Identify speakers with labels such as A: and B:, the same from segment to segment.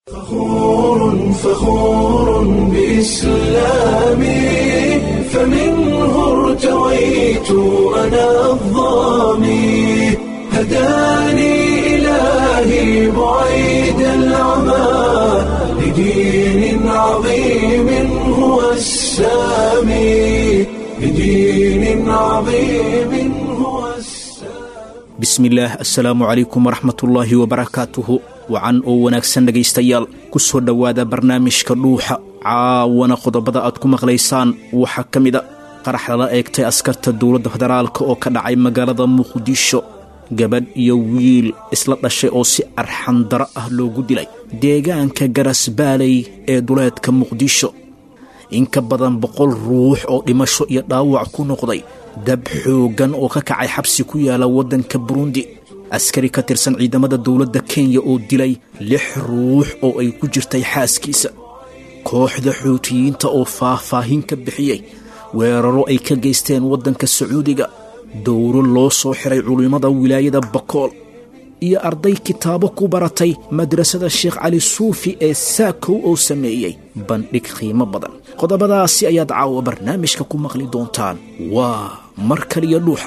A: فخور فخور بإسلامي فمنه ارتويت أنا الضامي هداني إلهي بعيد العمى لدين عظيم هو السامي لدين عظيم هو السامي
B: bismillaah assalaamu calaykum waraxmatullaahi wabarakaatuhu wacan oo wanaagsan dhegaystayaal ku soo dhowaada barnaamijka dhuuxa caawana qodobada aad ku maqlaysaan waxaa ka mida qarax lala eegtay askarta dowladda federaalka oo ka dhacay magaalada muqdisho gabadh iyo wiil isla dhashay oo si arxandaro ah loogu dilay deegaanka garasbaaley ee duleedka muqdisho in ka badan boqol ruux oo dhimasho iyo dhaawac ku noqday dab xooggan oo ka kacay xabsi ku yaala waddanka burundi askari ka tirsan ciidamada dowladda kenya oo dilay lix ruux oo ay ku jirtay xaaskiisa kooxda xuutiyiinta oo faah-faahin ka bixiyey weeraro ay ka geysteen waddanka sacuudiga dowro loo soo xiray culimmada wilaayada bakool iyo arday kitaabo ku baratay madrasada sheekh cali suufi ee saakow oo sameeyey bandhig qiimo badan qodobadaasi ayaad caawa barnaamijka ku maqli doontaan waa mar kaliya dhuuxa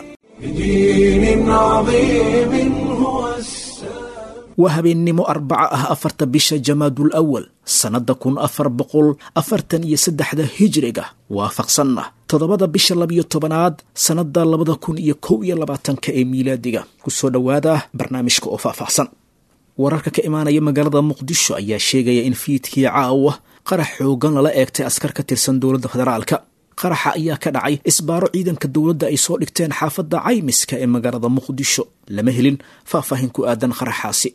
A: لدين عظيم هو السامي
B: waa habeennimo arbaca ah afarta bisha jamaadul awal sannadda kun afar boqol afartan iyo saddexda hijriga waafaqsanna toddobada bisha labiyo tobanaad sannadda labada kun iyo kow iyo labaatanka ee miilaadiga ku soo dhowaada barnaamijka oo faahfaahsan wararka ka imaanaya magaalada muqdisho ayaa sheegaya in fiidkii caawa qarax xoogan lala eegtay askar ka tirsan dowladda federaalka qaraxa ayaa ka dhacay isbaaro ciidanka dowladda ay soo dhigteen xaafadda caymiska ee magaalada muqdisho lama helin faahfaahin ku aadan qaraxaasi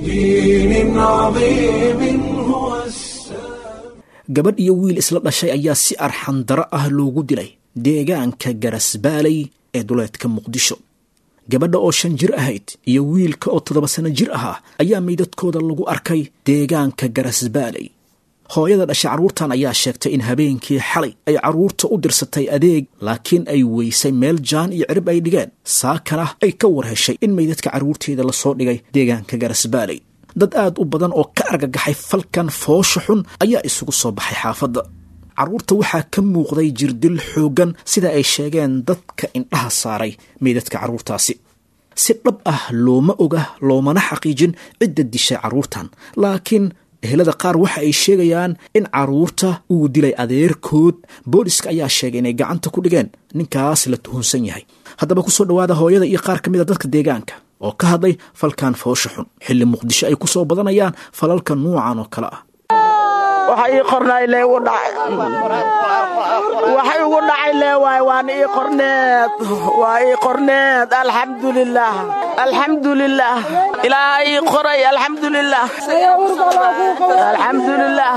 A: لدين عظيم هو السامي
B: gabadh iyo wiil isla dhashay ayaa si arxandaro ah loogu dilay deegaanka garasbaaley ee duleedka muqdisho gabadha oo shan jir ahayd iyo wiilka oo toddoba sano jir ahaa ayaa meydadkooda lagu arkay deegaanka garasbaaley hooyada dhashay carruurtan ayaa sheegtay in habeenkii xalay ay carruurta u dirsatay adeeg laakiin ay weysay meel jaan iyo cirib ay dhigeen saakana ay ka war heshay in meydadka carruurteeda lasoo dhigay deegaanka garasbaaley dad aad u badan oo ka argagaxay falkan foosha xun ayaa isugu soo baxay xaafadda carruurta waxaa ka muuqday jirdil xooggan sida ay sheegeen dadka indhaha saaray meydadka carruurtaasi si dhab ah looma oga loomana xaqiijin cidda dishay carruurtan laakiin ehelada qaar waxa ay sheegayaan in carruurta uu dilay adeerkood booliska ayaa sheegay inay gacanta ku dhigeen ninkaas la tuhunsan yahay haddaba kusoo dhowaada hooyada iyo qaar ka mid a dadka deegaanka oo ka hadlay falkan foosha xun xilli muqdisho ay ku soo badanayaan falalka nuucan oo kale ah
C: waxa ii qornay lee igu dhacay waxa igu dhacay lee waay waana ii qorneed waa ii qorneed alxamdulilaah alxamdulilaah ilaaha ii qoray alxamdulilaah alxamdulilaah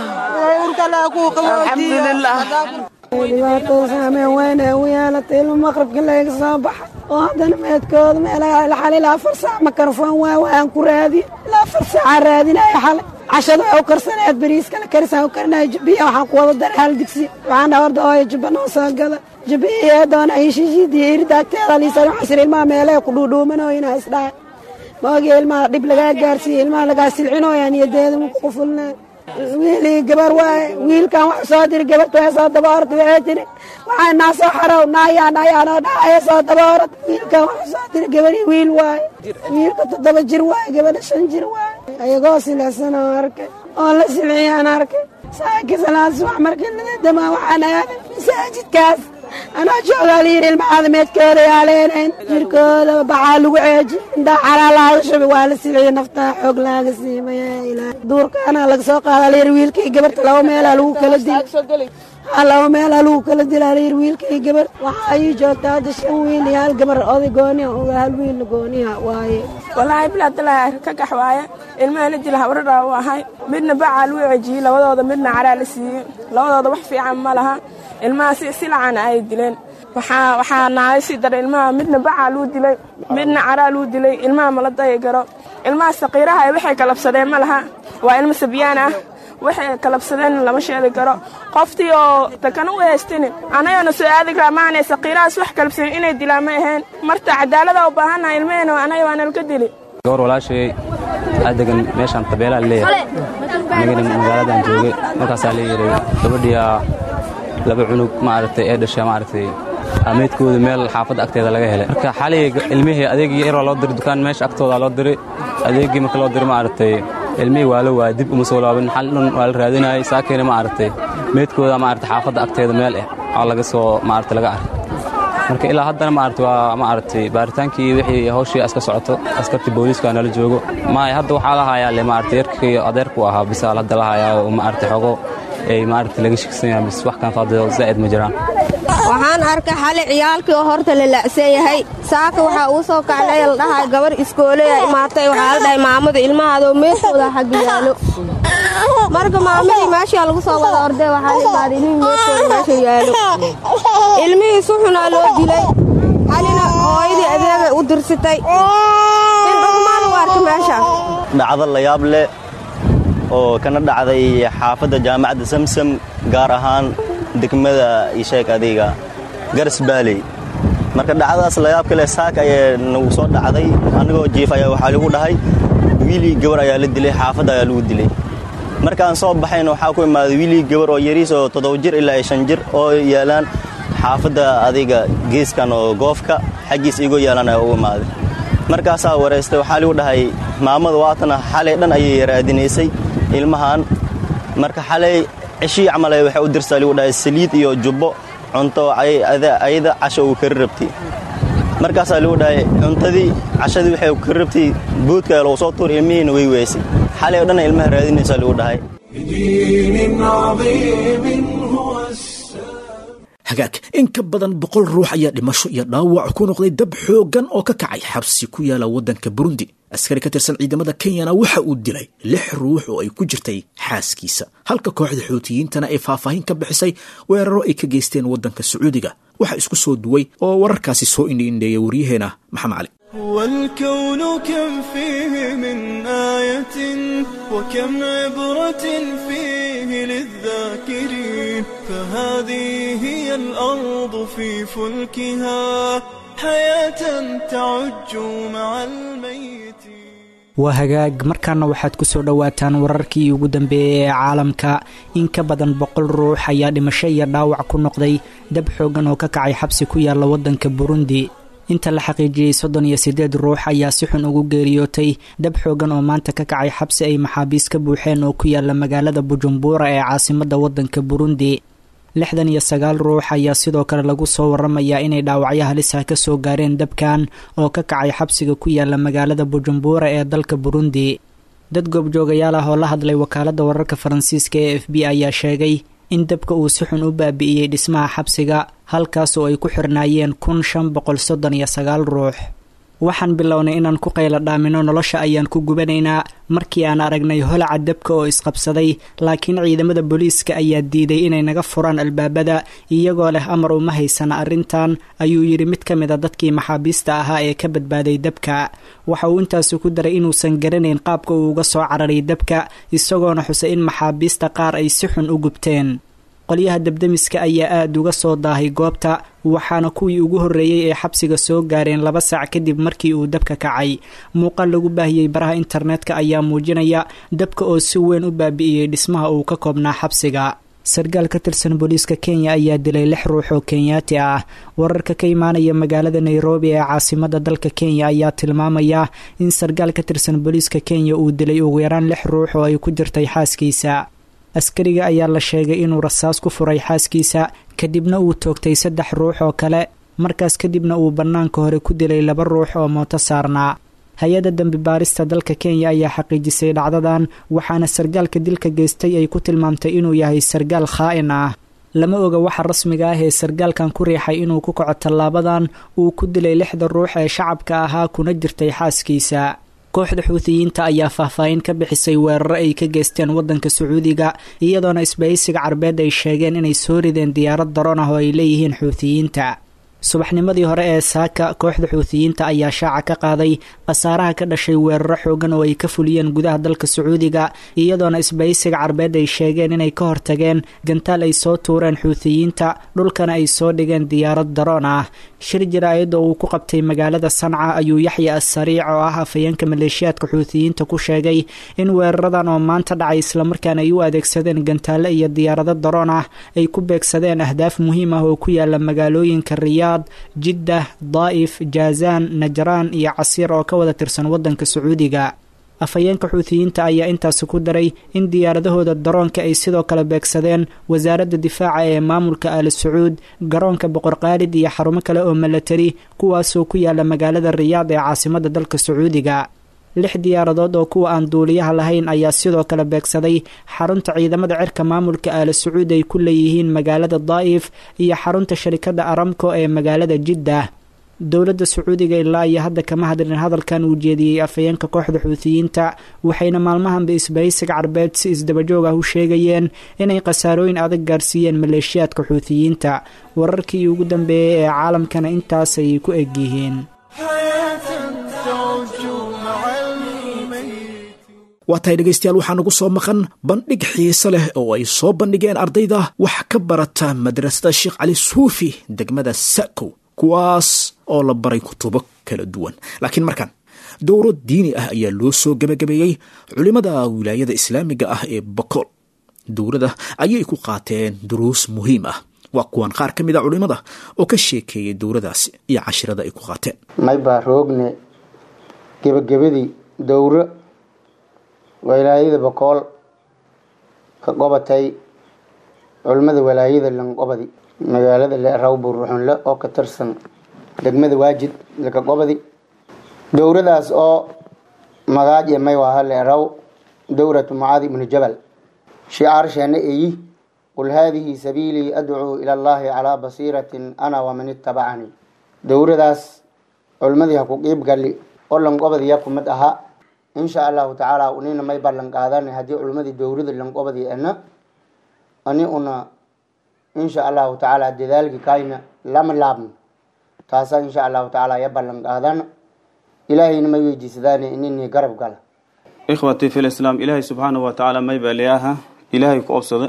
C: alxamdulilaah
D: dhibaatada saameyn weyne u yeelatay ilmo maqribka layga soo baxa oo haddana meedkooda meelxal ilaa afar saac makarfoon waa waan ku raadiye ilaa afar saacaa raadinaya xalay cashada waa u karsaneed bariiskana karisaan u karinaya jubbiya waxaan ku wada daray hal digsi waxaan dhawarda ooya jubba noo soo gada jubbiya doona ayshishidii irdaagteeda liisan casir ilmaha meelaha ku dhuudhuumanooyina isdhahay maogii ilmaha dhib lagaa gaarsiiye ilmaha lagaa silcinooyaan iyo deedama ku qufulneen wiilii gabar waaye wiilkan wax soo diri gabarta waa soo daboorad waxay tiri waxaa naa soo xarow naayaa naayaa noo dhacaya soo daboorad wiilkan wax soo diri gabarii wiil waaye wiilka toddoba jir waaye gabadha shan jir waaye ayagoo silaysan oo arkay oo la silciyaan arkay saaki salaad subax markii ladadamaa waxaan aaday masaajidkaas anaa joogaa layidhi ilmacaada meedkooda yaaleenayn jirkooda baxaa lagu ceeji indhaa calaa laaga shubi waa la silciye naftaa xoog laaga siimaya ilaa duurkaana laga soo qaadaa layidhi wiilkii gabarta laba meelaa lagu kala dili haa laba meelaa lagu kala dilaa layidhi wiilkii gabar waxaa ii joogtaa hadda shan wiil iyo hal gabar oday gooniha oga hal wiilna gooniha waaye
C: walaahi bilaadalaa ka gax waaye ilmahana dil habradhaa u ahay midna bacaa lagu cejiyey labadooda midna caraa la siiyey labadooda wax fiican ma laha ilmaha si silacana ay dileen waxaa waxaa nahay si dara ilmaha midna bacaa luu dilay midna caraa luu dilay ilmaha mala daya garo ilmaha saqiiraha waxay kalabsadeen ma laha waa ilmo sabyaan ah waxay kalabsadeen lama sheegi karo qoftii oo takana u haystin anagana soo aadi karaa maanay saqiirahaas wax kalabsanin inay dilaan ma ahayn marta cadaalada u baahannaha ilmahena anaga waa nalka dili
E: gawar walaashay aad degan meeshaan tabeelaa leeyahay anigana magaaladan joogay markaasaa la yidhi gabadhiyaa laba cunug maaragtay ee dhasha maaragtay meydkooda meel xaafadda agteeda laga helay marka xalay ilmihii adeegii yaroo loo diray dukaan meesha agtooda loo diray adeegii marka loo diray maaragtay ilmihii waa la waaya dib uma soo laabin xal dhan waa la raadinayay saakeena maaragtay meydkooda maaragtay xaafadda agteeda meel ah oo laga soo maaragtay laga arkay marka ilaa haddana maaragtay waa maaragtay baaritaankii wixii hawshii aska socoto askartii booliiska nala joogo maay hadda waxaa la hayaa le maaragtay yarkii adeerku ahaa bisaal hadda la hayaa oo maaragtay xogo ay maaragtay laga shigsan yahay bis wax kan faadado zaa'id ma jiraan
F: waxaan arkay xali ciyaalkii oo horta la la'san yahay saaka waxaa uu soo kacnay la dhahay gabar iskooleya imaatay waxaa la dhahay maamada ilmahaadoo meeshooda xagga yaalo marka maamadii meeshaa lagu soo wada ordee waxaa la imaaday ilmihii meeshooda meesha yaalo ilmihii si xunaa loo dilay xalina hooyadii adeegay u dirsitay in dhugmaan u arkay meesha
G: dhacdo layaab leh oo kana dhacday xaafadda jaamacadda samsam gaar ahaan degmada isheeg adiga garas baaley marka dhacdadaas layaabka leh saak ayaa nagu soo dhacday annagoo jiif ayaa waxaa lagu dhahay wiilii gabar ayaa la dilay xaafadda ayaa lagu dilay markaan soo baxayna waxaa ku imaaday wiilii gabar oo yariis oo toddoba jir ilaa shan jir oo yaalaan xaafadda adiga geeskan oo goofka xaggiis igoo yaalaan ayaa ugu imaaday markaasaa wareystay waxaa lagu dhahay maamada waatana xalay dhan ayay raadinaysay ilmahan marka xalay ceshii camal waxay u dirsaa lagu dhahay saliid iyo jubbo cunto ayada casho uu kari rabtay markaasaa lagu dhahay cuntadii cashadii waxay kari rabtay boodka lagu soo tuur ilmihiina way weysay xalay o dhan ilmaha raadinaysaa lagu dhahay
B: hagaag in ka badan boqol ruux ayaa dhimasho iyo dhaawac ku noqday dab xooggan oo ka kacay xabsi ku yaala waddanka burundi askari ka tirsan ciidamada kenyana waxa uu dilay lix ruux oo ay ku jirtay xaaskiisa halka kooxda xuutiyiintana ay faahfaahin ka bixisay weeraro ay ka geysteen waddanka sacuudiga waxaa isku soo duway oo wararkaasi soo indhiindheeya waryaheena maxamed cali
H: والكون كم فيه من آية وكم عبرة فيه للذاكرين فهذه هي الأرض في فلكها حياة تعج مع الميت
I: waa hagaag markaana waxaad ku soo dhowaataan wararkii ugu dambeeyey ee caalamka in ka badan boqol ruux ayaa dhimasho iyo dhaawac ku noqday dab xooggan oo ka kacay xabsi ku yaalla waddanka burundi inta la xaqiijiyey soddon iyo siddeed ruux ayaa si xun ugu geeriyootay dab xooggan oo maanta ka kacay xabsi ay maxaabiis ka buuxeen oo ku yaalla magaalada bujumbura ee caasimadda waddanka burundi lixdan iyo sagaal ruux ayaa sidoo kale lagu soo waramayaa inay dhaawacyo halisah ka soo gaareen dabkan oo ka kacay xabsiga ku yaalla magaalada bujumbura ee dalka burundi dad goobjoogayaal ah oo la hadlay wakaaladda wararka faransiiska ee f b ayaa sheegay in dabka uu si xun u baabi'iyey dhismaha xabsiga halkaas oo ay ku xirnaayeen kun shan boqol soddon iyo sagaal ruux waxaan bilownay inaan ku qayla dhaamino nolosha ayaan ku gubanaynaa markii aan aragnay holaca dabka oo isqabsaday laakiin ciidamada booliiska ayaa diiday inay naga furaan albaabada iyagoo leh amar uma haysana arrintan ayuu yidhi mid ka mid a dadkii maxaabiista ahaa ee ka badbaaday dabka waxa uu intaasi ku daray inuusan garanayn qaabka uu uga soo cararay dabka isagoona xusay in maxaabiista qaar ay si xun u gubteen qolyaha dabdemiska ayaa aada uga soo daahay goobta waxaana kuwii ugu horreeyey ee xabsiga soo gaareen laba saac kadib markii uu dabka kacay muuqaal lagu baahiyey baraha internetka ayaa muujinaya dabka oo si weyn u baabi'iyey dhismaha uu ka koobnaa xabsiga sarkaal ka tirsan booliiska kenya ayaa dilay lix ruux oo kenyaati ah wararka ka imaanaya magaalada nairobi ee caasimada dalka kenya ayaa tilmaamaya in sarkaal ka tirsan booliiska kenya uu dilay ugu yaraan lix ruux oo ay ku jirtay xaaskiisa askariga ayaa la sheegay inuu rasaas ku furay xaaskiisa kadibna uu toogtay saddex ruux oo kale markaas kadibna uu bannaanka hore ku dilay laba ruux oo mooto saarnaa hay-adda dembi baarista dalka kenya ayaa xaqiijisay dhacdadan waxaana sarkaalka dilka geystay ay ku tilmaamtay inuu yahay sarkaal khaa'in ah lama oga waxa rasmiga ah ee sarkaalkan ku riixay inuu ku kaco tallaabadan uu ku dilay lixda ruux ee shacabka ahaa kuna jirtay xaaskiisa kooxda xuutiyiinta ayaa faahfaahin ka bixisay weeraro ay ka geysteen waddanka sacuudiga iyadoona isbahaysiga carbeed ay sheegeen inay soo rideen diyaarad daroon ah oo ay leeyihiin xuutiyiinta subaxnimadii hore ee saaka kooxda xuutiyiinta ayaa shaaca ka qaaday khasaaraha ka dhashay weeraro xoogan oo ay ka fuliyeen gudaha dalka sacuudiga iyadoona isbaysiga carbeed ay sheegeen inay ka hortageen gantaal ay soo tuureen xuutiyiinta dhulkana ay soo dhigeen diyaarad daroon ah shir jaraa'id oo uu ku qabtay magaalada sanca ayuu yaxya assariic oo ah afhayeenka maleeshiyaadka xuutiyiinta ku sheegay in weeraradan oo maanta dhacay islamarkaana ay u adeegsadeen gantaale iyo diyaarado daroon ah ay ku beegsadeen ahdaaf muhiim ah oo ku yaala magaalooyinka riyaad jiddah daa'if jaazaan najraan iyo casiir oo ka wada tirsan waddanka sacuudiga afhayeenka xuutiyiinta ayaa intaasi ku daray in diyaaradahooda daroonka ay sidoo kale beegsadeen wasaaradda difaaca ee maamulka al sacuud garoonka boqor qaalid iyo xarumo kale oo milatari kuwaasoo ku yaala magaalada riyaad ee caasimadda dalka sacuudiga lix diyaaradood oo kuwa aan duuliyaha lahayn ayaa sidoo kale beegsaday xarunta ciidamada cirka maamulka aala sacuud ay ku leeyihiin magaalada daa'if iyo xarunta sharikadda aramco ee magaalada jiddah dowladda sacuudiga ilaa iyo hadda kama hadlin hadalkan uu jeediyey afhayeenka kooxda xuutiyiinta waxayna maalmahanba isbahaysiga carbeed si isdabajoog ah u sheegayeen inay khasaarooyin adag gaarsiiyeen maleeshiyaadka xuutiyiinta wararkii ugu dambeeyey ee caalamkana intaas ayay ku egyihiin
B: waa tahay dhegaystayaal waxaa nagu soo maqan bandhig xiise leh oo ay soo bandhigeen ardayda wax ka barata madrasada sheekh cali suufi degmada sakow kuwaas oo la baray kutubo kala duwan laakiin markan dowro diini ah ayaa loo soo gebagabeeyey culimmada wilaayada islaamiga ah ee bakool dowrada ayay ku qaateen duruus muhiim ah waa kuwan qaar ka mid a culimmada oo ka sheekeeyay dowradaasi iyo cashirada ay ku qaateen
J: maybaa roogne gebagabadii dowro walaayada bakool ka qobatay culimmada walaayada lanqobadi magaalada leeraw buruxunle oo ka tirsan degmada waajid laka qobadi dowradaas oo magaaje may waha leeraw dowratu mucaadi ibnu jabal shicaarshana eyi qul haadihi sabiilii adcuu ila allahi calaa basiiratin ana waman itabacanii dowradaas culimmadii ha ku qiib gali oo lanqobadiya kumid ahaa insha allahu tacaala unina may ballan qaadan haddii culimmadii dowrada lanqobadi ana ani una insha allahu tacaala dadaalki kayna lama laabno taasa insha allahu tacaala ya ballan qaadana ilaahayna may weydiisadaane inini garab gala
K: ikhwatii fi lislaam ilaahay subxaanahu wa tacaala may baa leeyaha ilaahay ku obsada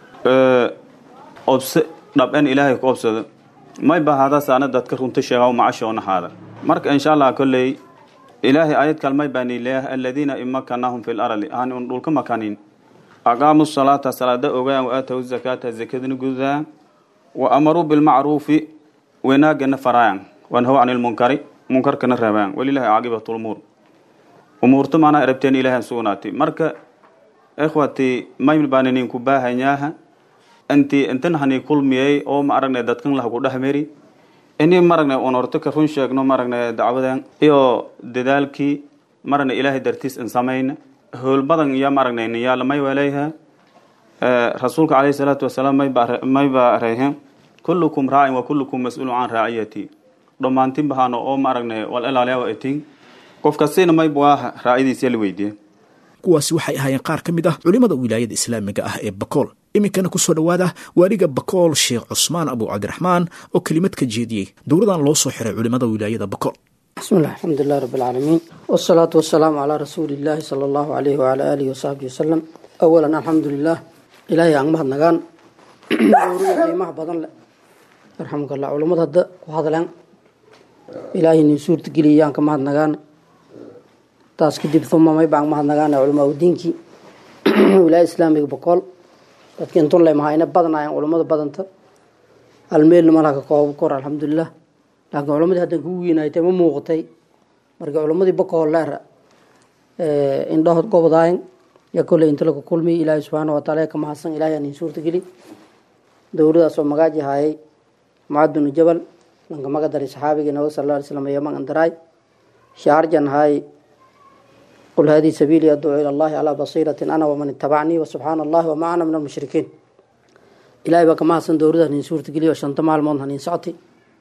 K: obse dhab-en ilaahay ku obsada may ba hada saana dadka runta sheega macashoona haada marka insha allah kolley ilaahay ayad kalmay baani leeyahay aladiina imakanahum fi larali aan un dhulka makanin aqaamu salaata salaada ogaan waaataw zakaata zakadana gudaan wa amaruu bilmacruufi wanaagana faraayan wanhaw can lmunkari munkarkana reebaan walilahi caaqibat lumuur umuurta maanaa erabteen ilahan sugnaati marka ikhwati may baan idinku baahanyaaha inti intan hani kulmiyey oo ma aragnay dadkan lahaku dhexmeri ini maragnay un horto ka run sheegno maragnay dacwadan iyo dadaalkii maragnay ilaahay dartiis in samayna howl badan iyo maragnay niyaala may waleeyaha rasuulka calayhi salaatu wasalaam may ba reehen kullukum raacin wa kullukum mas-uulu can raaciyati dhammaantin bahaano oo maaragnay wal ilaaliyawa etin qof kastina may buaha raacidiisa la weydiiye
B: kuwaasi waxay ahaayeen qaar ka mid ah culimmada wilaayada islaamiga ah ee bakool iminkana kusoo dhowaada waaliga bakool sheekh cusmaan abu cabdiraxmaan oo kelimad ka jeediyey dowladan loo soo xiray culimmada wilaayada bakool
L: bismillah alxamdulilah rabi alcaalamiin wasalaatu wasalaamu calaa rasuuli illaahi sala allahu alayhi wacala aalihi wasaxbihi wasalam awalan alxamdulilah ilaahay aan mahadnagaan dowrada qiimaha badan leh yarxamukallah culummad hadda ku hadleen ilaahay nin suurtageliyayaan ka mahadnagaan taas kadib uma may baan mahadnagaana culamaa udiinkii wilaaya islaamiga boqol dadka intun lay mahayna badanaayaan culummada badanta almeelna malaha ka koobo kor alxamdulilah laakiin culammadii haddan kugu weynaaytay ma muuqatay marka culammadii bokool leera indhahood gobodaayan yaa kolley inta laga kulmiyay ilaahay subxaana wataala ka mahadsan ilahay aan in suurtageli dowladaas oo magaaji haayay mucadunu jabal lanka maga daray saxaabigii nabiga sal alla alay slam iyo magan daraay shaarjan haay qul haadihi sabiilii adcuu ila allahi calaa basiiratin ana waman itabacnii wasubxaana allahi wamaa ana min almushrikiin ilahay baa ka mahadsan dowladaas nin suurtageliyo shanta maalmood hanin socti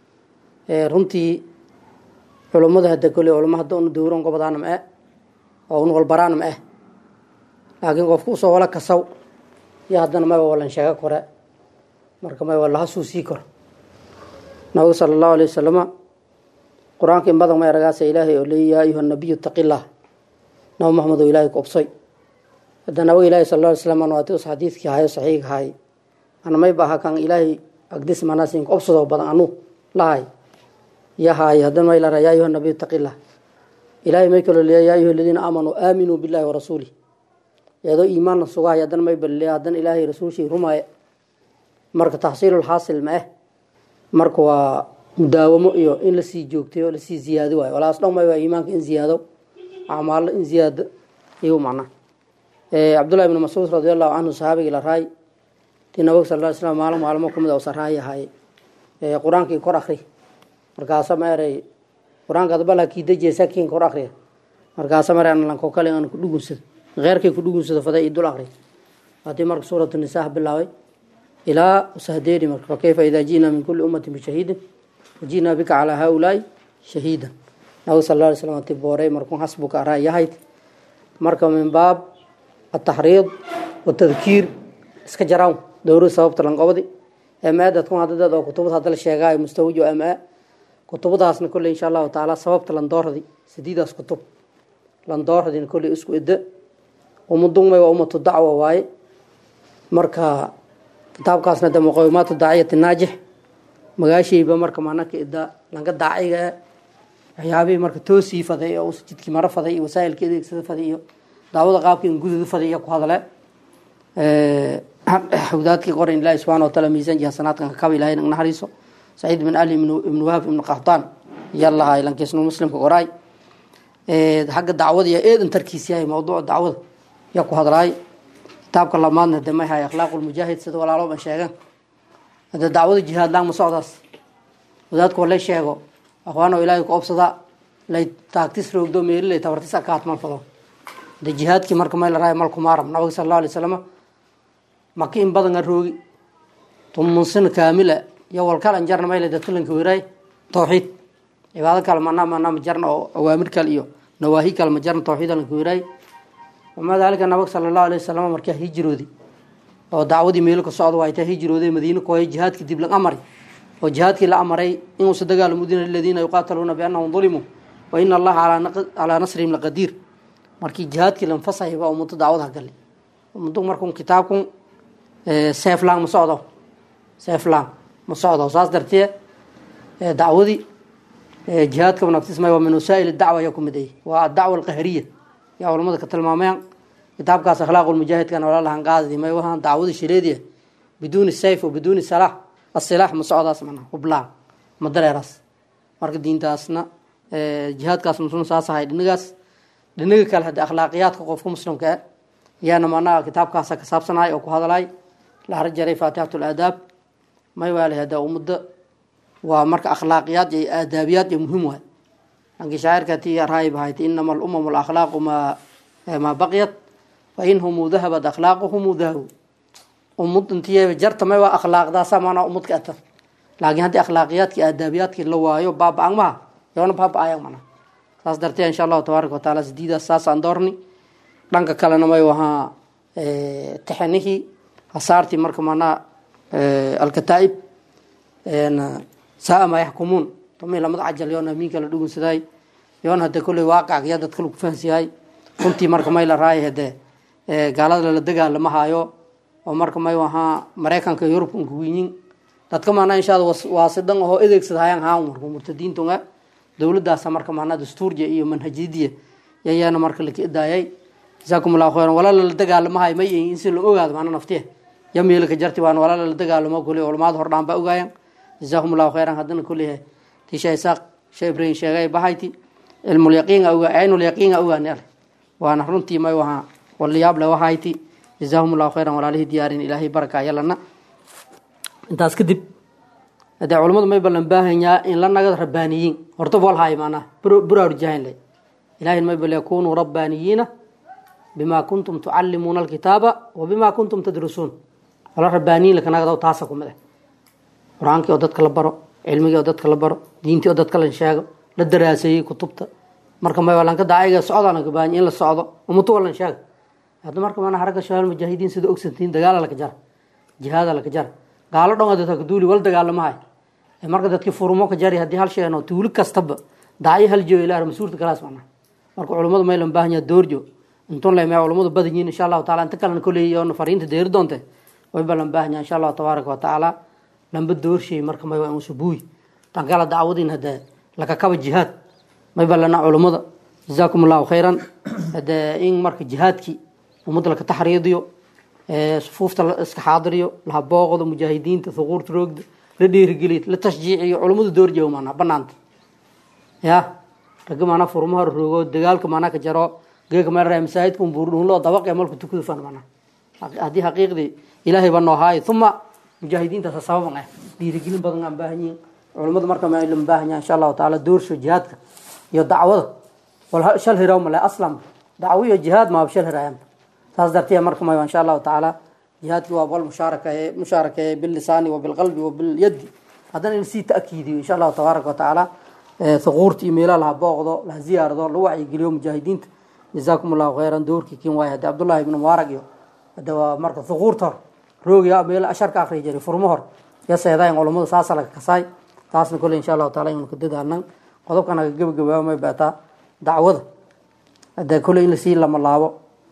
L: runtii culummada hadda kole culamo hadda una dowran gobadaana ma eh oo un walbaraana ma eh laakiin qofka usoo wala kasaw iyo haddana mayba walan sheego kore marka mayba laha suu sii koro nabiga sala allahu alay wasalama qur-aanka in badan ma eragaasa ilaahay oo leeya yaa ayuha nabiyu taqillah nabi maxamed oo ilaahay ku obsoy hadda nabiga ilaahi sal lla ly slam waati us xadiidkii hayo saxiiga haay ana may baha kan ilaahay agdis manaasin obsado badan anu lahay yahaay haddana may lara yaa ayuha nabiyu taqillah ilaahay may kaloo leeya yaa ayuha aladiina aamanuu aaminuu billahi warasuulih iyadoo iimaanna sugahay haddana may balleeya haddana ilaahay rasuulshii rumaaya marka taxsiilulxaasil ma eh marka waa mudaawamo iyo in lasii joogtayo lasii ziyaado waayo walaas dhan may waa iimaanka in ziyaado acmaallo in ziyaado iyu macna cabdullahi ibni mascuud radi allahu canhu saxaabigii la raay tii nabag sal ly slam maalin maalmo kumid a saraayi ahay qur-aankii kor akri markaasa ma eray qur-aanka adbala kii dejiya sakiin kor akriya markaasa mare lanko kale aan ku dhugunsado keyrkay ku dhugunsado faday dul akri haddii marka suuratu nisaa bilaabay ilaa usahdeeri marka fakayfa idaa ji'naa min kulli ummatin bishahiidin waji'naa bika calaa haaulaai shahiidan nabig sal lla alay slam ti booray markuu xasbuka araa yahayd marka min baab ataxriid watadkiir iska jaraan dowrad sababta lanqobadi ama dadku hadadad oo kutubad hadda la sheegaayo mustawijo ama kutubadaasna kolley insha allahu tacaala sababta landooradi sidiidaas kutub landooradina kolley isku ida umadungmay waa ummatu dacwa waaye marka kitaabkaasna de muqawimaatu daaciyati naajix magaashayba marka manaka ida lanka daaciga waxyaabihii marka toosii faday oo jidkii maro faday iyo wasaa'ilka adeegsada faday iyo daawada qaabkii in gududa faday iyo ku hadle xawdaadkii qoran ilaahi subxana wataala miisaan iyo hasanaadkan kakaba ilahay nag naxariiso saciid bin ali ibnu wahab ibnu qahtaan yalahay lankiisnu muslimka qoraay xagga dacwada iyo eedan tarkiis yahay mawduuca dacwada yaa ku hadlaay kitaabka lamaadna de may hay akhlaaqu lmujaahid sida walaalo ban sheegan hade dacwada jihaad laan ma socdaas wadaadku walay sheego akhwaano ilaahay ku obsada lay taagtis roogdo meelilay tabartis akaat mal fado de jihaadkii marka may la raaya malku maaram nabiga sal allahu alay wasalama maka in badan a roogi tumunsin kaamila iyo walkalan jarna mayle dadkalanka weraay tawxiid cibaado kale mana mana ma jarna oo awaamir kale iyo nawaahi kale ma jarna tawxiid lanka weraay wamaa daalika nabag sala allahu alay wasalam markaa hijiroodi oo dacwadii meelo ka socda waa taa hijiroode madiine kooya jihaadkii dib la amari oo jihaadkii la amaray inuusa dagaalo mudina liladiina yuqaataluuna biannahum dulimuu wa ina allaha calaa nasrihim laqadiir markii jihaadkii lanfasayay baa ummadda dacwada galay ummaddu markun kitaabkun seeflang ma socdo seeflang ma socdo saas dartee dacwadii jihaadka naftismay waa min wasaa'il dacwa ayaa ku mid ay waa adacwa alqahriya yaa culamada ka tilmaameen kitaabkaas akhlaaq lmujaahidkan walaalahan qaadadi may wahaan dacwada shireediya biduuni sayf o biduuni salaax asilaax ma socdaas mana hublaan ma dareeraas marka diintaasna jihaadkaas muslim saas ahay dhinigaas dhiniga kale hadde akhlaaqiyaadka qofka muslimka e yaana manaa kitaabkaasa ka saabsanahay oo ku hadalay la har jaray faatixat laadaab may waala hada ummadda waa marka akhlaaqiyaad iyo aadaabiyaad iyo muhiim waay lankii shaacirka ti raayib ahayd inama alumam alakhlaaqu maa maa baqyat fa inhumu dahabat akhlaaquhumu dahabu ummad intiy jarta may waa akhlaaqdaasa maanaa ummadka ata laakiin haddii akhlaaqiyaadki aadaabiyaadkii la waayo baaba-ang maha yoona baaba-ayang mana saas dartee insha allahu tabaaraka wataala sidiidaas saasaan doorni dhanka kalena may wahaa taxanihii hasaartii marka manaa alkataa'ib saa ma yaxkumuun tami lamada cajal yoon amiinka la dhugunsaday yoon hade kolley waaqac ya dadka lagu fahansiyahay runtii marka may la raaya hade gaalada lala dagaalama haayo oo marka may wahaa maraykanka yurubka unka winyin dadka maanaa inshaada waasidan ahoo edeegsad hayaan haan marka murtadiintunga dowladaasa marka maanaa dastuurja iyo manhajiyadiya yayaana marka laka idaayay jasaakum allahu khayran walaa lala dagaalamahay may in si la ogaado maana naftiya ya meelka jarti waan walaa lala dagaalamo kule culamaada hordhaan baa ogaayan jasaakum allahu khayran haddana kullihe tisha isaaq shee ibrahim sheegay bahayti cilmulyaqiinga ogaa aynulyaqiinga ogaani ale waana runtii may wahaa walayaable wahayti jazaahum allahu khayran walaalihii diyaarin ilaahay baraka yalana intaas kadib hadee culamadu may ballan baahanyaa in la nagad rabbaaniyiin horta walhaay maanaa buraarujahayn le ilahin may bal yakunuu rabbaaniyiina bima kuntum tucalimuuna alkitaaba wa bima kuntum tadrusuun wala rabbaaniyiin lakanagadaw taasa kumid ah qur-aankii oo dadka la baro cilmigii oo dadka la baro diintii oo dadka la sheego la daraaseeyey kutubta marka may walanka daaciga socdaan laga baahan in la socdo umutu walan sheega hadda marka mana haragga shabaal mujaahidiin sida ogsantiin dagaala laka jara jihaada laka jara gaalo dhan adata kaduuli wal dagaalamahay marka dadkii furumo ka jari haddii hal sheeno tuulo kastaba dacyo hal joogo ilaa masuurta kalaas macna marka culummadu maylan baahan yaha doorjo intun leme culummadu badan yihiin insha allahu taala inta kalena kolley oona fariinta deeri doonte way balan baahan yaha insha allahu tabaaraka wa tacaala lamba doorshay marka may waa insubuuy tan kala dacwadin hadee lakakaba jihaad may balana culummada jazaakum allahu khayran hadee in marka jihaadkii ummadda laka taxriidiyo sufuufta la iska xaadiriyo laha booqdo mujaahidiinta thuquurta roogda la dhiirigeliyo la tashjiiciyo culummadu doorjeewo maanaa banaanta ya ragga maanaa furmaha roogo dagaalka maanaa ka jaro geeka meel raa masaajidka unbuurdhuunloo dabaqe malku tukadu fan maanaa haddii xaqiiqdii ilaahay baa noo haayo uma mujaahidiintaasa sababan ah dhiirigelin badan aan baahan yihin culummadu marka ma lan baahan yaha insha allahu tacaala doorsho jihaadka iyo dacwada wal shal hiraw male aslam dacwo iyo jihaad maaba shal hiraayaan saas dartee marka may insha allahu tacaala jihaadkii waa bal mushaaraka mushaaraka bilisaani wa bilqalbi wa bilyadi haddana in sii ta'kiidiyo insha allahu tabaaraka wa tacaala thuquurta iyo meelaha laha booqdo laha ziyaarado la wacyigeliyo mujaahidiinta jazaakum allahu khayran doorkii kin waay hadde cabdullahi ibnu mubaarag iyo hadde waa marka thuquurta hor roogiya meel asharka akriya jiray furmo hor ya seedayn culummadu saasa laga kasaay taasna kolley insha allahu taala inuu ka dadaalnan qodobkan aga gebagabaaba may baataa dacwada hadee kolley in lasii lama laabo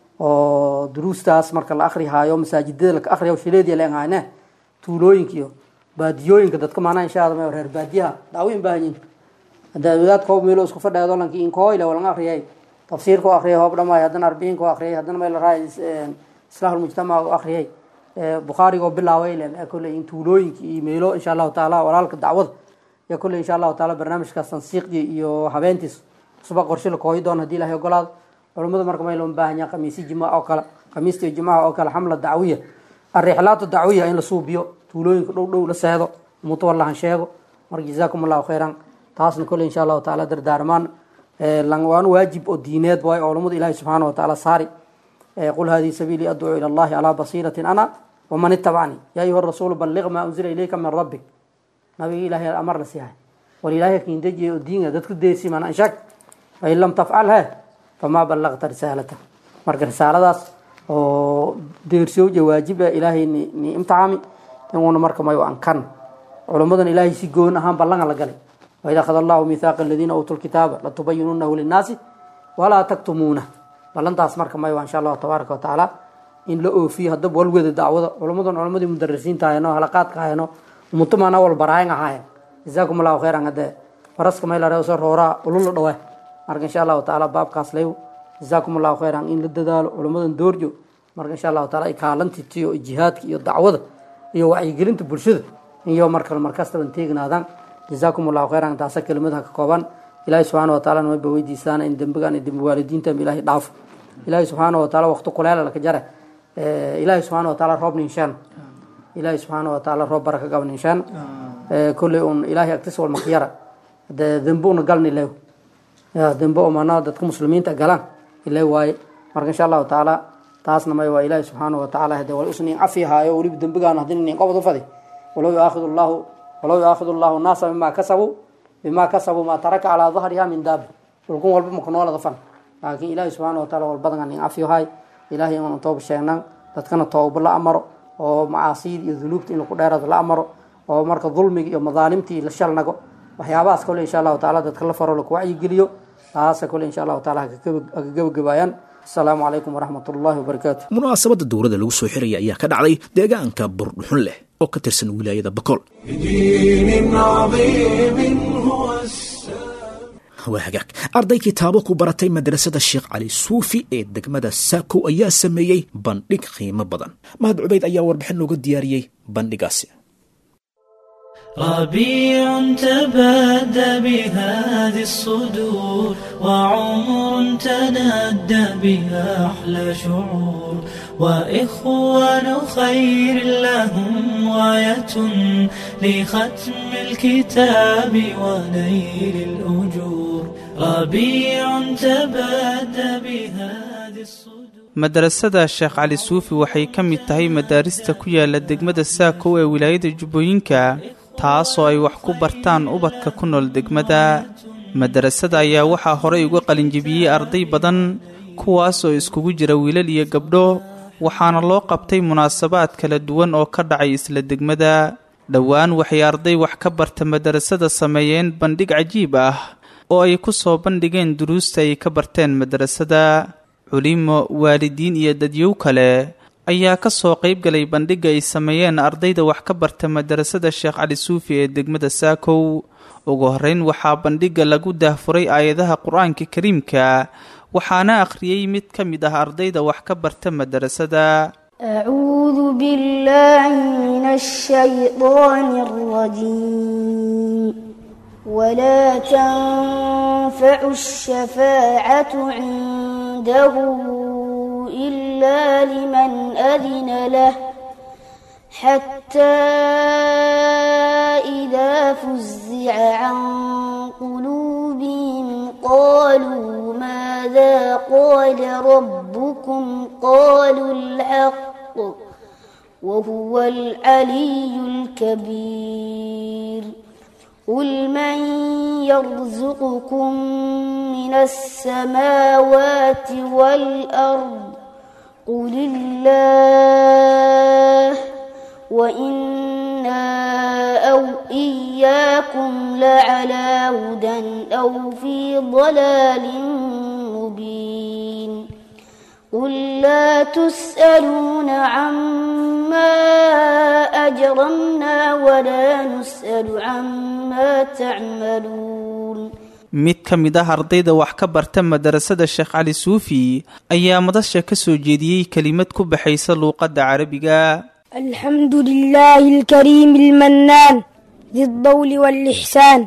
L: oo duruustaas marka la akrihaayo masaajidada laka akriya shileediya leen hayne tuulooyinka iyo baadiyooyinka dadka maanaa insha allah reer baadiyaha dacwoyin baahanyiin hadee wadaad koob meelo isku fadheedo lanki inkooyle walan akriyay tafsiirka u akriyay hoob dhamaay haddana arbiinka u akriyay haddana meel raay islaax mujtamac u akriyay bukhaariga oo bilaaway le kolley in tuulooyinka iyo meelo insha allahu taala walaalka dacwada iyo kolley insha allahu taala barnaamijkaas tansiiqdii iyo habeentiis suba qorshe la kooyi doon hadii ilahay ogolaado culummadu marka may loo baahan yaha khamiisi jimaca oo kale khamiista iyo jimaca oo kale xamla dacwiya arrixlaatu dacwiya in la suubiyo tuulooyinka dhow dhow la seedo mutawalahan sheego marka jazaakum allahu khayran taasna kolley insha allahu taala dardaarmaan waan waajib oo diineed waay culummadu ilahi subxaana wa tacaala saari qul hadihi sabiilii adcuu ila allahi calaa basiiratin ana waman itabacnii yaa ayuha rasuulu balliq maa unzila ilayka min rabbik nabiga ilahay amar la siihay wal ilaahay kiindejiye oo diinga dadku deesi mana anshaag fain lam tafcal he famaa ballaqta risaalata marka risaaladaas oo deersowja waajiba ilaahay ni ni imtixaami inuuna marka mayo ankan culummadan ilaahay si goon ahaan ballanga la galay waid akhada allahu mithaaqa aladiina uutuu lkitaaba latubayinunahu linnaasi walaa taktumuuna ballantaas marka mayo insha allahu tabaaraka wa tacaala in la oofiyo haddaba walweda dacwada culummadan culammadii mudarisiinta ahayno halaqaadka ahayno umutumana wal baraayan ahaayen jazaakum allahu khayran hadee faraska maylare soo rooraa ulula dhawe marka insha allahu tacaala baabkaas lew jazaakum allahu khayran in la dadaalo culummadan doorjo marka insha allahu taala ikaalantitiyo jihaadka iyo dacwada iyo wacyigelinta bulshada iyo markale markastaban teegnaadaan jazaakum allahu khayran taasa kelimadaha ka kooban ilaahi subxaana wa taala maba weydiisaan in dembigan iyo dembi waalidiintan ilaahay dhaafo ilaahi subxaana wa taala waqti kuleela laka jare ilaahi subxaana wa taala roob ninshaan ilaahi subxaana wa taala roob baraka gab ninshaan kolley un ilaahay agtis wal makyara dee dembe una galni lew ya dembe oo manaa dadka muslimiinta galaan ilay waaye marka insha allahu tacaala taasna may waa ilaahi subxaana wa tacaala hadee wal usnin cafi haayo weliba dembigaan haddii nin qobod u fadi walow yuaakhid allahu walow yuaakhid allahu nnaasa bimaa kasabuu bimaa kasabuu maa taraka calaa dahriha min daabi dhulkun walba maka noolada fan laakiin ilaahi subxaana wa taala walbadangan nin cafi haay ilaahay inaan tooba sheegnan dadkana tooba la amaro oo macaasiyada iyo dunuubta in laku dheeraado la amaro oo marka dulmiga iyo madaalimtii la shalnago waxyaabahaas kole insha allahu taala dadka la faro laku wacyigeliyo taasa kole insha allahu taala haka gabagabaayaan asalaamu calaykum waraxmat ullahi wabarakaatu
B: munaasabadda dowladda lagu soo xiraya ayaa ka dhacday deegaanka burdhuxun leh oo ka tirsan wilaayada bakool
A: بدين عظيم هو
B: waa hagaag arday kitaabo ku baratay madrasada sheekh cali suufi ee degmada saako ayaa sameeyey bandhig qiimo badan mahad cubayd ayaa warbixin nooga diyaariyey bandhigaasi
M: ربيع تبادى بهذه الصدور وعمر تنادى بها أحلى شعور وإخوان خير لهم غاية لختم الكتاب ونيل الأجور ربيع تبادى بهذه الصدور
N: madarasada sheekh cali suufi waxay ka mid tahay madaarista ku yaala degmada saako ee wilaayada jubbooyinka taasoo ay wax ku bartaan ubadka ku nool degmada madarasada ayaa waxaa horay uga qalinjibiyey arday badan kuwaasoo iskugu jira wiilal iyo gabdho waxaana loo qabtay munaasabaad kala duwan oo ka dhacay isla degmada dhowaan waxay arday wax ka barta madarasada sameeyeen bandhig cajiib ah oo ay ku soo bandhigeen duruusta ay ka barteen madarasada culimo waalidiin iyo dadyow kale ayaa ka soo qayb galay bandhigga ay sameeyeen ardayda wax ka barta madarasada sheekh cali suufi ee degmada saakow ugu horreyn waxaa bandhigga lagu daahfuray aayadaha qur-aanka kariimka waxaana akhriyey mid ka mid ah ardayda wax ka barta madarasada
O: أعوذ بالله من الشيطان الرجيم ولا تنفع الشفاعة عنده إلا لمن أذن له حتى إذا فزع عن قلوبهم قالوا ماذا قال ربكم قالوا الحق وهو العلي الكبير قل من يرزقكم من السماوات والأرض قل الله وإنا أو إياكم لعلى هدى أو في ضلال مبين قل لا تسألون عما أجرمنا ولا نسأل عما تعملون
N: mid ka mid ah ardayda wax ka barta madarasada sheekh cali suufi ayaa madasha ka soo jeediyey kelimad ku baxaysa luuqadda carabiga
O: الحمد لله الكريم المنان ذي الضول والإحسان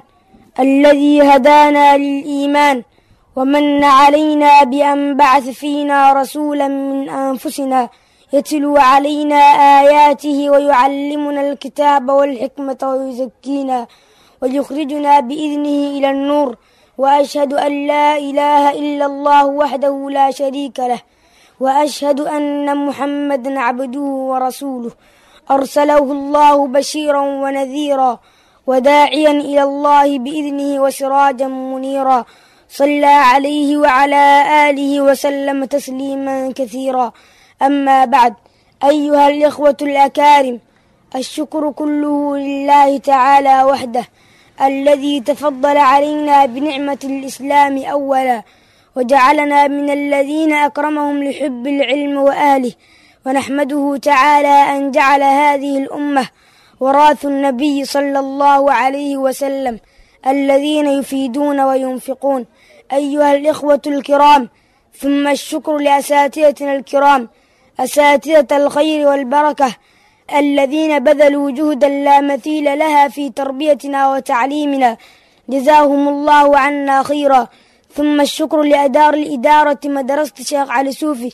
O: الذي هدانا للإيمان ومن علينا بأن بعث فينا رسولا من أنفسنا يتلو علينا آياته ويعلمنا الكتاب والحكمة ويزكينا ويخرجنا بإذنه إلى النور وأشهد أن لا إله إلا الله وحده لا شريك له وأشهد أن محمدا عبده ورسوله أرسله الله بشيرا ونذيرا وداعيا إلى الله بإذنه وسراجا منيرا صلى عليه وعلى آله وسلم تسليما كثيرا أما بعد أيها الإخوة الأكارم الشكر كله لله تعالى وحده الذي تفضل علينا بنعمة الإسلام أولا وجعلنا من الذين أكرمهم لحب العلم وأهله ونحمده تعالى أن جعل هذه الأمة وراث النبي صلى الله عليه وسلم الذين يفيدون وينفقون أيها الإخوة الكرام ثم الشكر لأساتذتنا الكرام أساتذة الخير والبركة الذين بذلوا جهدا لا مثيل لها في تربيتنا وتعليمنا جزاهم الله عنا خيرا ثم الشكر لأدار الإدارة مدرسة الشيخ علي سوفي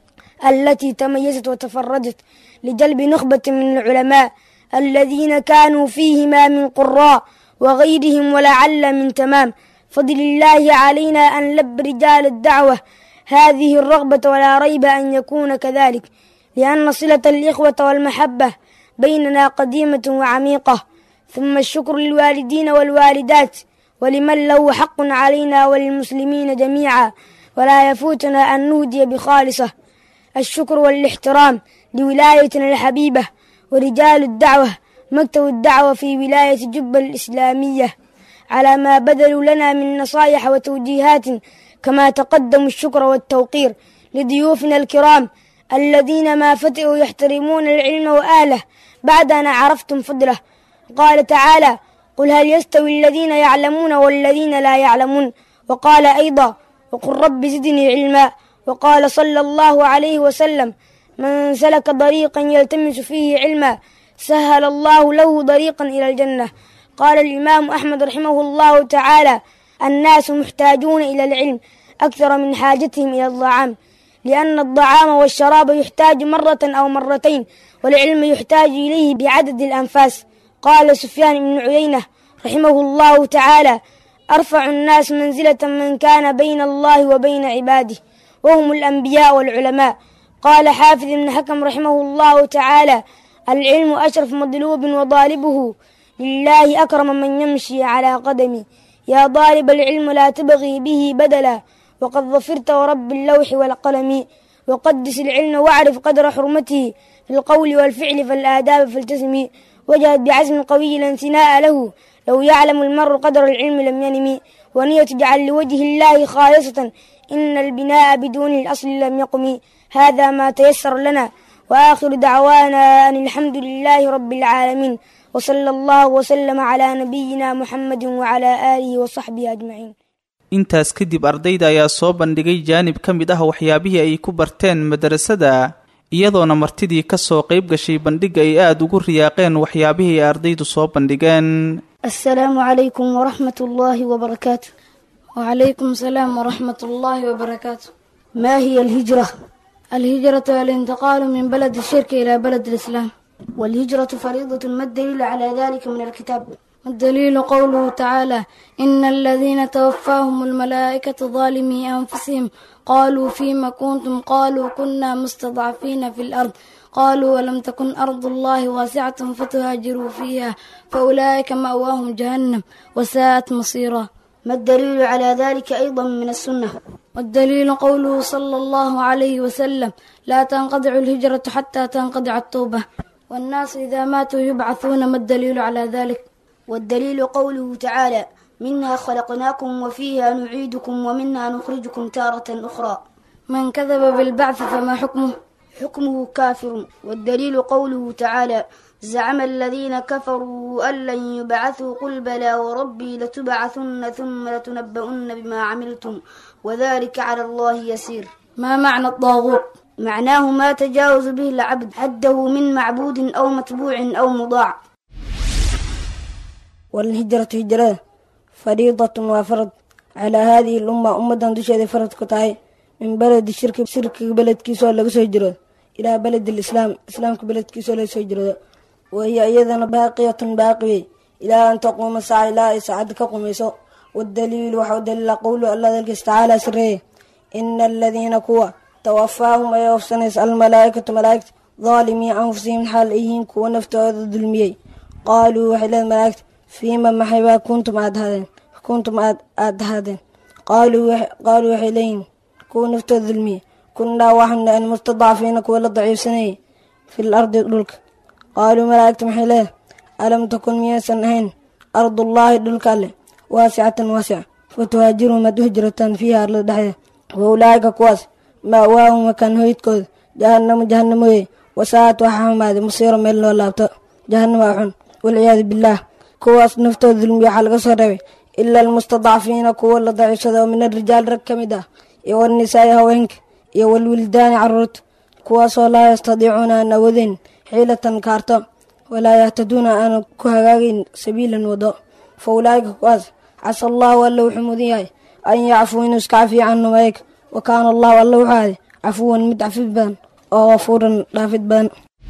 O: التي تميزت وتفردت لجلب نخبة من العلماء الذين كانوا فيهما من قراء وغيرهم ولعل من تمام فضل الله علينا أن لب رجال الدعوة هذه الرغبة ولا ريب أن يكون كذلك لأن صلة الإخوة والمحبة بيننا قديمة وعميقة ثم الشكر للوالدين والوالدات ولمن له حق علينا وللمسلمين جميعا ولا يفوتنا أن نهدي بخالصة الشكر والاحترام لولايتنا الحبيبة ورجال الدعوة مكتب الدعوة في ولاية جبة الإسلامية على ما بذلوا لنا من نصائح وتوجيهات كما تقدم الشكر والتوقير لضيوفنا الكرام الذين ما فتئوا يحترمون العلم وأهله بعد أن عرفتم فضله قال تعالى قل هل يستوي الذين يعلمون والذين لا يعلمون وقال أيضا وقل رب زدني علما وقال صلى الله عليه وسلم من سلك طريقا يلتمس فيه علما سهل الله له طريقا إلى الجنة قال الإمام أحمد رحمه الله تعالى الناس محتاجون إلى العلم أكثر من حاجتهم إلى الطعام لأن الطعام والشراب يحتاج مرة أو مرتين والعلم يحتاج إليه بعدد الأنفاس قال سفيان بن عيينة رحمه الله تعالى أرفع الناس منزلة من كان بين الله وبين عباده وهم الأنبياء والعلماء قال حافظ بن حكم رحمه الله تعالى العلم أشرف مطلوب وطالبه لله أكرم من يمشي على قدمي يا طالب العلم لا تبغي به بدلا وقد ظفرت ورب اللوح والقلم وقدس العلم واعرف قدر حرمته في القول والفعل فالآداب فالتزمي وجدت بعزم قوي لا انثناء له لو يعلم المرء قدر العلم لم ينم ونية تجعل لوجه الله خالصة إن البناء بدون الأصل لم يقم هذا ما تيسر لنا وآخر دعوانا أن الحمد لله رب العالمين وصلى الله وسلم على نبينا محمد وعلى آله وصحبه أجمعين
N: intaas kadib ardayda ayaa soo bandhigay jaanib ka mid ah waxyaabihii ay ku barteen madarasada iyadoona martidii ka soo qayb gashay bandhigga ay aada ugu riyaaqeen waxyaabihii ay ardaydu soo bandhigeen
O: السلام عليكم ورحمة الله وبركاته
P: وعليكم السلام ورحمة الله وبركاته
O: ما هي الهجرة؟
P: الهجرة الانتقال من بلد الشرك إلى بلد الإسلام
O: والهجرة فريضة ما الدليل على ذلك من الكتاب؟
P: الدليل قوله تعالى إن الذين توفاهم الملائكة ظالمي أنفسهم قالوا فيما كنتم قالوا كنا مستضعفين في الأرض قالوا ولم تكن أرض الله واسعة فتهاجروا فيها فأولئك مأواهم جهنم وساءت مصيرا
O: ما الدليل على ذلك أيضا من السنة؟
P: والدليل قوله صلى الله عليه وسلم لا تنقطع الهجرة حتى تنقطع التوبة والناس إذا ماتوا يبعثون ما الدليل على ذلك
O: والدليل قوله تعالى منها خلقناكم وفيها نعيدكم ومنها نخرجكم تارة أخرى
P: من كذب بالبعث فما حكمه
O: حكمه كافر والدليل قوله تعالى زعم الذين كفروا أن لن يبعثوا قل بلى وربي لتبعثن ثم لتنبؤن بما عملتم وذلك على الله يسير
P: ما معنى الطاغوت
O: معناه ما تجاوز به العبد حده من معبود أو متبوع أو مضاع
Q: والهجرة هجرة فريضة وفرض على هذه الأمة أمة دشهد فرض كتاي من بلد الشرك شرك بلد كيسو لغسو هجرة إلى بلد الإسلام إسلام بلد كيسو لغسو هجرة وهي أيضا باقية باقية إلى أن تقوم الساعة إلى ساعة كقميسو والدليل وحو دليل قول الله ذلك تعالى سره إن الذين كوا توفاهم ويوفسنس الملائكة ملائكة ظالمي أنفسهم حال إيهين كوا نفتو ظلمي قالوا وحلا الملائكة فيما محبا كنتم أدهدين كنتم أدهدين قالوا وح... قالوا وحيلين كوا نفتو ظلمي كنا وحنا أن مستضعفين كوا ضعيف سنة في الأرض دلك قالوا ملائكة محيلين ألم تكن مياسا هين أرض الله دلك الله واسعة واسعة فتهاجروا ما تهجرة فيها أرض دحية وأولئك كواس مأواهم مكان هيتكود جهنم جهنم وي وساعة وحام هذا مصير من الله لابتا جهنم وحن والعياذ بالله كواس نفتو ظلم يحل قصر إلا المستضعفين كوا اللي ضعيف من الرجال ركمدا والنساء هوينك والولدان عرورت كواس لا يستطيعون أن أوذن حيلة كارتا ولا يهتدون أن كهاغين سبيلا وضاء فأولئك كواس عسى الله والله حمودياي أن يعفو إنه اسكعفي عنه ويك وكان الله والله حالي عفوا مدعفي بان أو غفورا رافد بان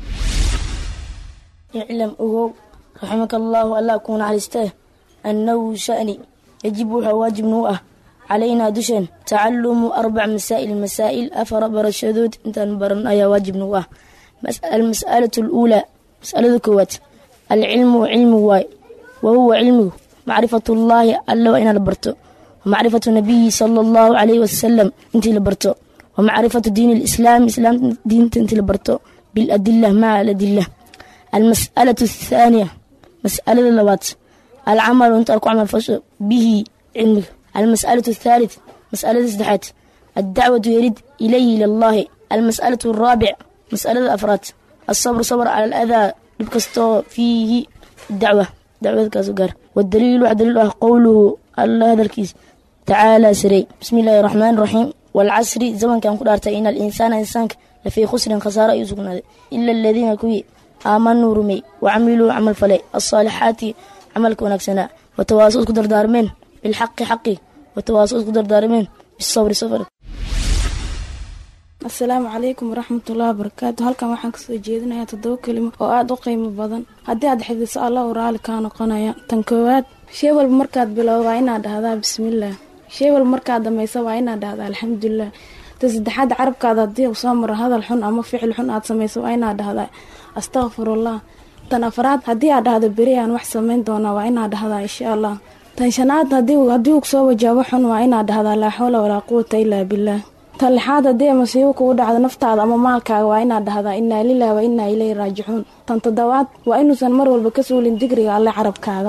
R: اعلم أهو رحمك الله ألا أكون على استه أنه شأني يجب واجب نوءه علينا دشن تعلم أربع مسائل المسائل أفر برشدود انت نبرن أيا واجب نوءه المسألة الأولى مسألة كوات العلم علم واي وهو علمه معرفة الله ألا وإنا لبرتو ومعرفة النبي صلى الله عليه وسلم انت لبرتو ومعرفة دين الإسلام إسلام دين انت لبرتو بالأدلة مع الأدلة المسألة الثانية مسألة اللوات العمل وانت أركو عمل فش به علمك المسألة الثالث مسألة الزدحات الدعوة يريد إليه لله المسألة الرابع مسألة الأفراد الصبر صبر على الأذى لبكستو فيه الدعوة دعوة كازوغار والدليل واحد دليل قوله الله هذا الكيس تعالى سري بسم الله الرحمن الرحيم والعصر زمن كان قدرت إن الإنسان إنسانك لفي خسر خسارة يزقنا إلا الذين كوي آمنوا رمي وعملوا عمل فلي الصالحات عمل كونكسنا وتواصل قدر دارمين بالحق حقي وتواصل قدر دارمين بالصبر صبر
S: asalaamu calaykum waraxmatullahi wabarakaatu halkan waxaan kasoo jeedinayaa toddoba kelimo oo aada u qiimo badan haddii aad xidiso allah u raali kaa noqonaya tan koowaad shay walba markaad bilowda waa inaad dhahdaa bismillaah shay walba markaad dhamaysa waa inaad dhahdaa alxamdulilah tan saddexaad carabkaada haddii uu soo maro hadal xun ama ficil xun aad samayso waa inaad dhahdaa astakfirullah tan afraad haddii aad dhahdo beri aan wax samayn doonaa waa inaad dhahdaa insha allah tan shanaad haddii uu soo wajaabo xun waa inaad dhahdaa laa xawla walaa quwata ilaa billaah tan lixaad haddii ay masiibo kugu dhacdo naftaada ama maalkaaga waa inaad dhahdaa innaa lilah wa innaa ilayhi raajicuun tan toddobaad waa inuusan mar walba ka suulin digriga alle carabkaaga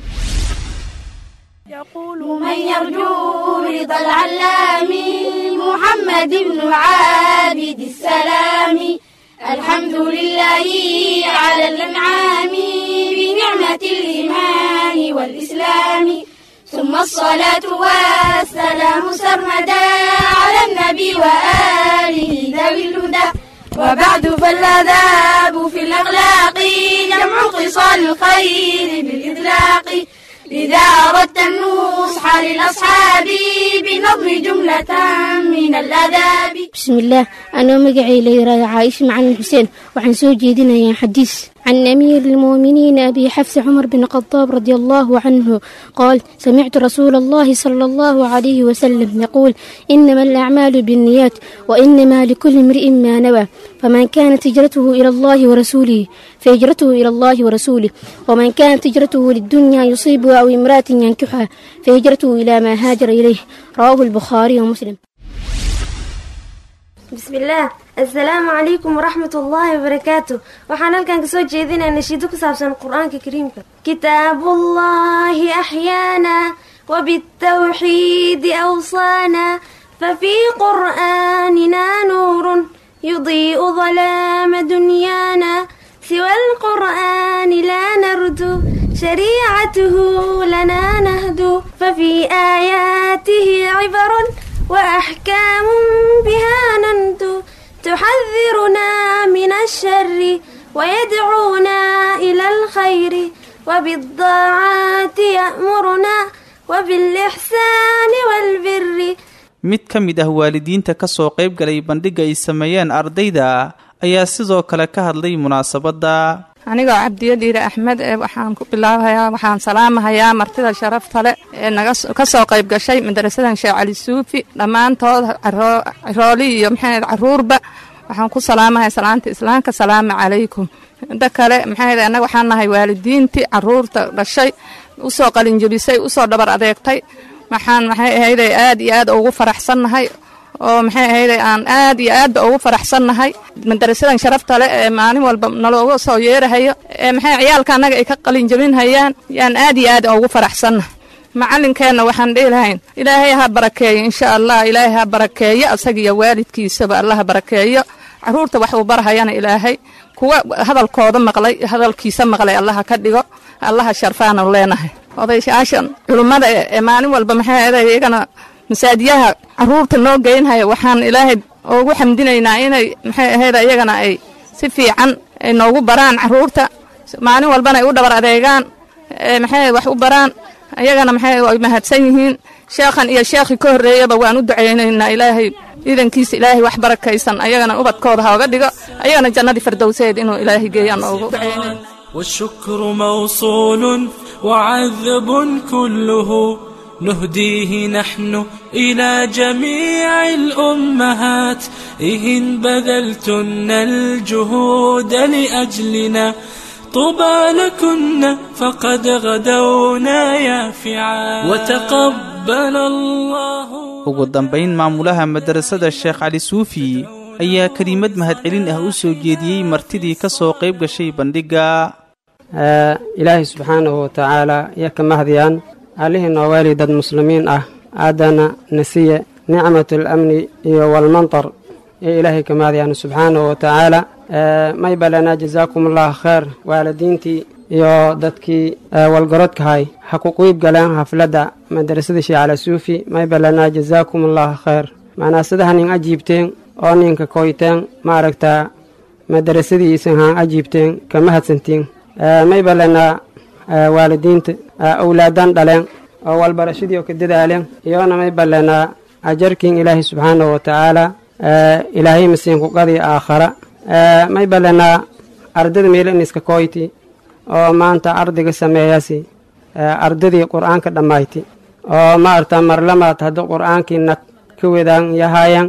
P: من يرجو رضا العلام محمد بن عابد السلام الحمد لله على الانعام بنعمة الإيمان والإسلام ثم الصلاة والسلام سرمدا على النبي وآله ذوي الهدى وبعد فالآداب في الأخلاق جمع خصال الخير بالإطلاق إذا أردت النصح للأصحاب بنظم جملة من الآداب
T: بسم الله أنا مقعي ليرى عائشة معلم حسين وعن سوجيدنا يا حديث عن أمير المؤمنين أبي حفص عمر بن الخطاب رضي الله عنه قال سمعت رسول الله صلى الله عليه وسلم يقول إنما الأعمال بالنيات وإنما لكل امرئ ما نوى فمن كانت هجرته إلى الله ورسوله فهجرته إلى الله ورسوله ومن كانت هجرته للدنيا يصيبها أو امرأة ينكحها فهجرته إلى ما هاجر إليه رواه البخاري ومسلم
U: بسم الله السلام عليكم ورحمة الله وبركاته waxaan halkan kasoo jeedinaa nashiido ku saabsan qur-aanka kariimka كتاب الله أحيانا وبالتوحيد أوصانا ففي قرآننا نور يضيء ظلام دنيانا سوى القرآن لا نرجو شريعته لنا نهدو ففي آياته عبر وأحكام بها ننتو تحذرنا من الشر ويدعونا إلى الخير وبالضاعات يأمرنا وبالإحسان والبر
N: mid ka mid ah waalidiinta ka soo qayb galay bandhigga ay sameeyeen ardayda ayaa sidoo kale ka hadlay munaasabadda
V: anigoo cabdiyo dhiire axmed ee waxaan ku bilaabayaa waxaan salaamahayaa martida sharafta leh ee naga ka soo qayb gashay madarasadan sheekh cali suufi dhammaantood carooli iyo maxayd caruurba waxaan ku salaamahay salaanta islaamka salaamu calaykum inta kale maxayd annaga waxaan nahay waalidiintii caruurta dhashay usoo qalinjebisay usoo dhabar adeegtay waxaan maxay ahayday aad iyo aad ugu faraxsannahay oo maxay ahayday aan aad iyo aadba ugu faraxsannahay madarasadan sharafta leh ee maalin walba nalooga soo yeerahayo ee maxay ciyaalka annaga ay ka qalinjebinhayaan yaan aad iyo aad ugu faraxsannahay macalinkeenna waxaan dhihi lahayn ilaahay ha barakeeyo insha allah ilaahay ha barakeeyo asagiyo waalidkiisaba allaha barakeeyo caruurta wax uu barhayana ilaahay kuwa hadalkooda maqlay hadalkiisa maqlay allaha ka dhigo allaha sharfaanu leenahay odayshaashan culummada ee maalin walba maxay ahaday iyagana masaajiyaha caruurta noo geynhaya waxaan ilaahay ugu xamdinaynaa inay maxay ahayd iyagana ay si fiican ay noogu baraan caruurta maalin walbana ay u dhabar adeegaan maxay wax u baraan ayagana maxay ay mahadsan yihiin sheekhan iyo sheekhii ka horreeyaba waan u ducaynaynaa ilaahay iidankiisa ilaahay wax barakaysan ayagana ubadkooda hooga dhigo ayagana jannadii fardowseed inuu ilaahay geeyaan ugu ducaynayna
M: والشكر موصول وعذب كله نهديه نحن إلى جميع الأمهات إهن بذلتن الجهود لأجلنا طوبى لكن فقد غدونا يافعا وتقبل الله
N: ugu dambayn maamulaha madarasada sheekh cali suufi ayaa kelimad mahadcelin ah u soo jeediyey martidii ka soo qayb gashay bandhigga
W: ilaahay subxaanahu watacaala iyo ka mahdiyaan allihii noo weeli dad muslimiin ah aadana nasiye nicmatul amni iyo walmantar iyo ilaahay ka mahdiyaan subxaanahu watacaala may balanaa jazaakum allahu kheer waalidiintii iyo dadkii walgarodkahay ha ku qiib galeen hafladda madarasada sheekh cala suufi may balanaa jazaakum allahu kheer manaasadaha nin ajiibteen oo ninka koyteen maaragtaa madarasadiisan haan ajiibteen ka mahadsantiin may balanaa waalidiinta awlaadan dhaleen oo walbarashadii oo ka dadaaleen iyoona may balanaa ajarkiin ilaahay subxaanahu watacaala ilaahay masiinku qadii aakhara may balanaa ardada meelaniska koyti oo maanta ardiga sameeyasi ardadii qur-aanka dhammayti oo maarta marlamaad hadda qur-aankii nag ka wadaan yahayan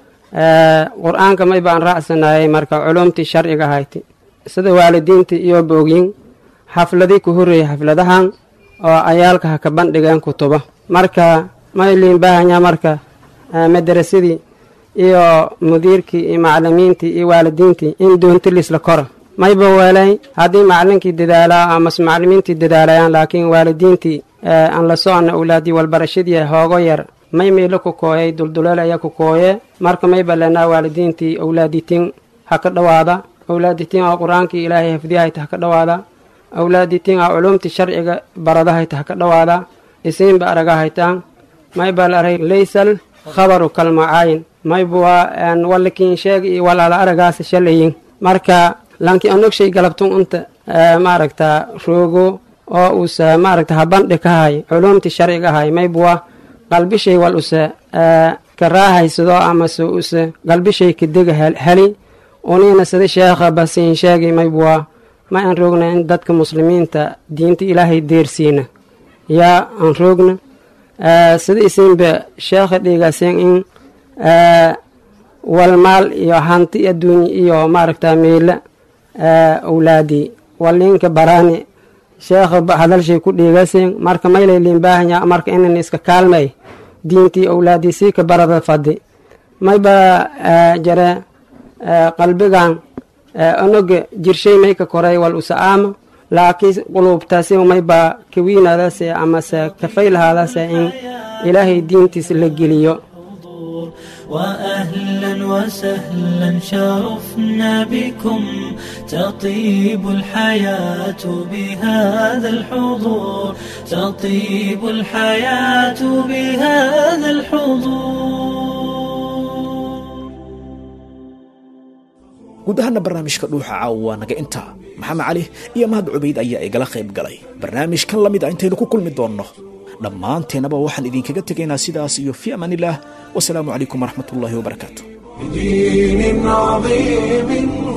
W: qur-aanka may baan raacsanayay marka culumtii sharciga ahayti sida waalidiinta iyo boogyin xafladii ku horreeyay xafladahan oo ayaalka ha ka bandhigeen kutubo marka may liin baahanya marka madarasadii iyo mudiirkii iyo macalimiintii iyo waalidiintii in doonto liisla koro mayba weelay haddii macalinkii dadaalaa amase macalimiintii dadaalayaan laakiin waalidiintii aan la socona awlaadii walbarashadii hoogo yar may meelo ku kooyay dulduleel ayaa ku kooye marka mayba leenaa waalidiintii awlaaditiin ha ka dhowaada awlaaditiin oo qur-aankii ilaahay hafdiyahayta ha ka dhowaada awlaaditiin oo culumtii sharciga baradahayta ha ka dhowaada isiinba aragahaytaan mayba la aray laysal khabaru kalmacaayin mayba waa walakiin sheeg iyo walaala aragaasa shalayin marka lanki anogshay galabtun unta maaragta roogo oo usa maaragta habandhi ka hay culumtii sharciga ahay mayba waa qalbishay wal use ka raahaysado amase use qalbishay kadega heli unina sida sheekha basiin sheegay maybwa ma aan roogna in dadka muslimiinta diinta ilaahay deersiina yaa aan roogna sida isinba sheekha dhiigaaseen in walmaal iyo hanti adduunya iyo maaragta meela awlaadi walinka baraani sheekha hadalshay ku dhiigaseen marka maylay liinbaahanya marka inan iska kaalmay diintii awlaadii sii ka barada fadi mayba jare qalbigan onoga jirshay may ka koray wal usa-aama laakiin quluubtaasi mayba kawiinadase amase kafaylahaadase in ilaahay diintiis la geliyo
M: وأهلا وسهلا شرفنا بكم تطيب الحياة بهذا الحضور تطيب الحياة بهذا الحضور
B: guud ahaana barnaamijka dhuuxa caawa waa naga intaa maxamed cali iyo mahad cubayd ayaa igala qayb galay barnaamijkan la mid a intaynu ku kulmi doonno dhammaanteennaba waxaan idinkaga tegaynaa sidaas iyo fi amaanillaah wasalaamu calaykum waraxmat ullaahi wabarakaatu
A: بدين عظيم